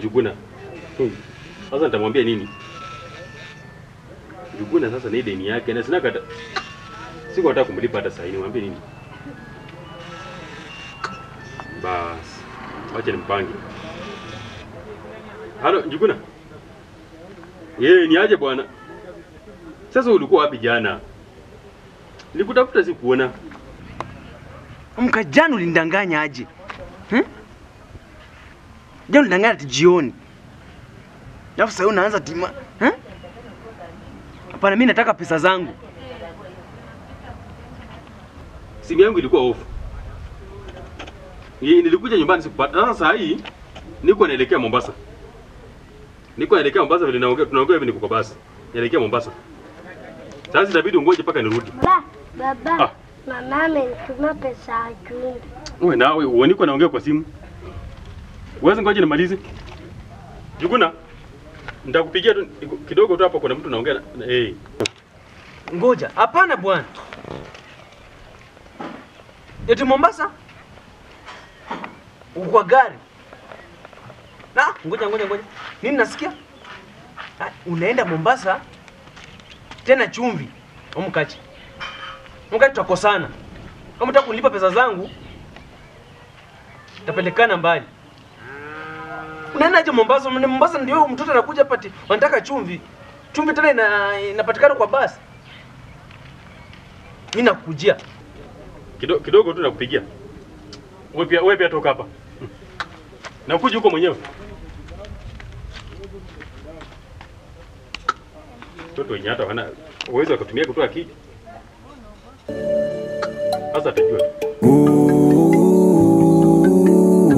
Njuguna. Hmm. Sasa nitamwambia nini? Njuguna sasa ni deni yake na sina kata. Siko nataka kumlipa hata sasa hivi. Nimwambie nini? Bas. Wacha nimpange. Halo, Njuguna. Yeye ni aje bwana? Sasa ulikuwa wapi jana? Nilikutafuta sikuona. Mka jana ulinidanganya aje? Hmm? Jana ulidanganya ati jioni. Alafu sasa unaanza tima. Hmm? Hapana, mimi nataka pesa zangu. Simu yangu ilikuwa off. Ye, nilikuja nyumbani sikupata. Sasa saa hii niko naelekea Mombasa. Niko naelekea Mombasa vile naongea tunaongea hivi niko kwa basi. Naelekea Mombasa. Sasa itabidi ungoje mpaka nirudi. Ba, baba, Ah. mama amenituma pesa ya chumvi. Wewe nawe wewe niko naongea kwa simu. Uweze ngoje nimalize. Juguna. Nitakupigia tu kidogo tu hapo kuna mtu naongea na na- eh. Ngoja, hapana bwana. Eti Mombasa? Uko kwa gari? Na, ngoja ngoja ngoja. Nini nasikia? Ah, Unaenda Mombasa tena chumvi. Omkachi. Omkachi tutakosana. Kama unataka kunilipa pesa zangu, tapelekana mbali. Unaendaje Mombasa? Mna- Mombasa ndio mtoto anakuja pati, wanataka chumvi. Chumvi tena ina, inapatikana kwa basi. Mimi nakujia. Kidogo, kidogo tu nakupigia. Wewe pia wewe pia toka hapa. Nakuja huko mwenyewe. Mtoto wenye hata wana uwezo wa kutumia kutoa akili. Sasa atajua.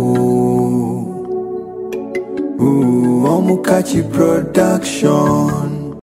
Ooh, Omukachi Production.